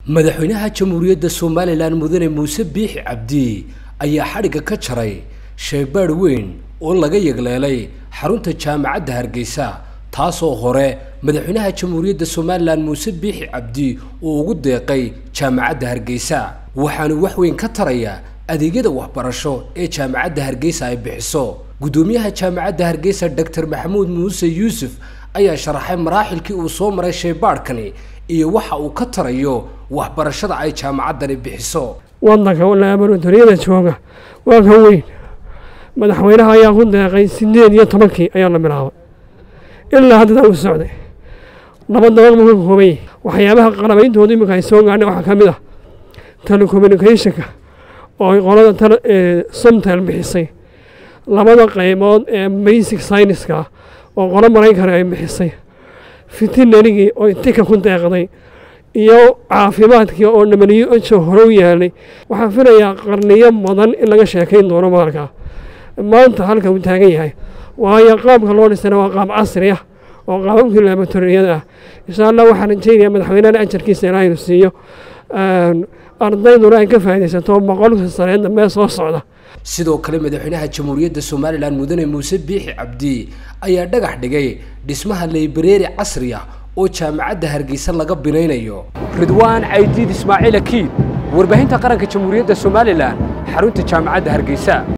madaxweynaha jamhuuriyadda somalilan mudane muuse biixi cabdi ayaa xadhigga ka jaray shaybaadh weyn oo laga yegleelay xarunta jaamacadda hargeysa taasoo hore madaxweynaha jamhuuriyadda somalilan muuse biixi cabdi uu ugu deeqay jaamacadda hargeysa waxaanu wax weyn ka tarayaa adeegyada waxbarasho ee jaamacadda hargeysa ay bixiso guddoomiyaha jaamacadda hargeysa doctor maxamuud muuse yuusuf ayaa sharaxay maraaxilkii uu soo maray shaybaadhkani iyo waxa uu ka tarayo waxbarashada ay jaamacaddani bixiso wadanka laboratoriyada jooga waa ka weyn madaxweynaha ayaa ku deeqay sideed iyo tobankii ayaa la bilaabay ilaa haddana uu socday laba dabaq buu ka koobay waxyaabaha qalabayntooda iminka ay soo gaadhay waxaa ka mid ah telecommunicationka oo ay qolada somtel bixisay labada qaybood ee basic scienceska oo qolo maraykan ay bixisay fitinarigii oo tika ku deeqday iyo caafimaadkii oo dhamaniyo ojo hore u yaalay waxaan filayaa qarniyo badan in laga sheekayn doono maalkaa maanta halka uu taagan yahay waayo qaabka loo dhisana waa qaab casri ah oo qaababkii laboratoriyada ah insha allah waxaan rajaynayaa madaxweynaha ajarkiisa ilaa inuu siiyo ardayduna ay ka faaidaysato boqolka sanee dambe soo socda sidoo kale madaxweynaha jamhuuriyadda somalilan mudane muuse biixi cabdi ayaa dhagax dhigay dhismaha laybareeri casri ah oo jaamacadda hargeysa laga binaynayo ridwaan caydiid ismaaciil akiid warbaahinta qaranka jamhuuriyadda somalilan xarunta jaamacadda hargeysa